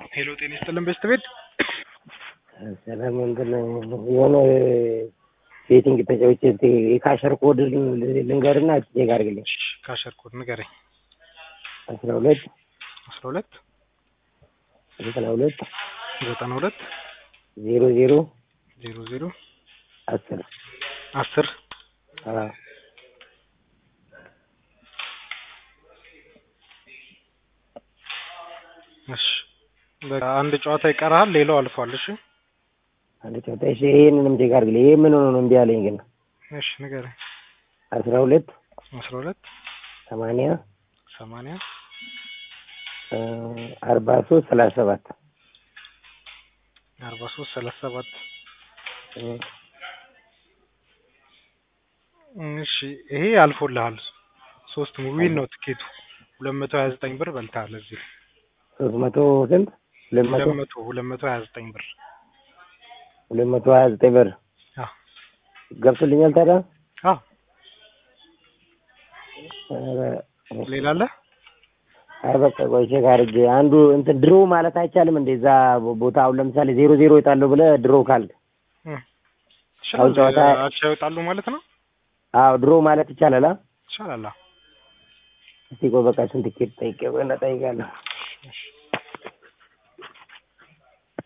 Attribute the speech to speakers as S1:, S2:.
S1: ሄሎ ጤና ይስጥልን በስት ቤት
S2: ሰላም እንትን የሆነ ቤቲንግ ተጫውቼ የካሸር ኮድ ልንገርና ቼክ አድርግልኝ።
S1: ካሸር ኮድ ንገረኝ።
S2: አስራ ሁለት
S1: አስራ ሁለት
S2: ዘጠና ሁለት
S1: ዘጠና ሁለት
S2: ዜሮ ዜሮ
S1: ዜሮ ዜሮ
S2: አስር
S1: አስር
S2: አዎ
S1: እሺ በቃ አንድ ጨዋታ ይቀርሃል፣ ሌላው አልፏል። እሺ
S2: አንድ ጨዋታ እሺ። ይሄንንም ቼክ አድርግልኝ። ይሄ ምን ሆኖ ነው እምቢ አለኝ ግን
S1: እሺ ንገረኝ።
S2: አስራ ሁለት
S1: አስራ ሁለት
S2: ሰማንያ
S1: ሰማንያ
S2: አርባ ሶስት ሰላሳ ሰባት
S1: አርባ ሶስት ሰላሳ ሰባት እሺ ይሄ አልፎልሃል። ሶስት ሙቪን ነው ትኬቱ። ሁለት መቶ ሀያ ዘጠኝ ብር በልተሃል። እዚህ
S2: ሶስት መቶ ስንት ሁለት መቶ
S1: ሁለት መቶ ሁለት መቶ ሀያ ዘጠኝ ብር
S2: ሁለት መቶ ሀያ ዘጠኝ ብር
S1: አዎ
S2: ገብቶልኛል። ታዲያ
S1: አዎ
S2: ኧረ
S1: ሌላ አለ?
S2: አይ በቃ ቆይ ቼክ አድርጌ አንዱ እንትን ድሮ ማለት አይቻልም እንደ እዛ ቦታ አሁን ለምሳሌ ዜሮ ዜሮ ይወጣለሁ ብለህ ድሮ ካልክ አሁን ጨዋታ
S1: አቻ ይወጣሉ ማለት ነው።
S2: አዎ ድሮ ማለት ይቻላል። አ
S1: ይቻላል። አዎ።
S2: እስቲ ቆይ በቃ ስንት ኬት ጠይቄ ቆይ እና እጠይቃለሁ።
S1: እሺ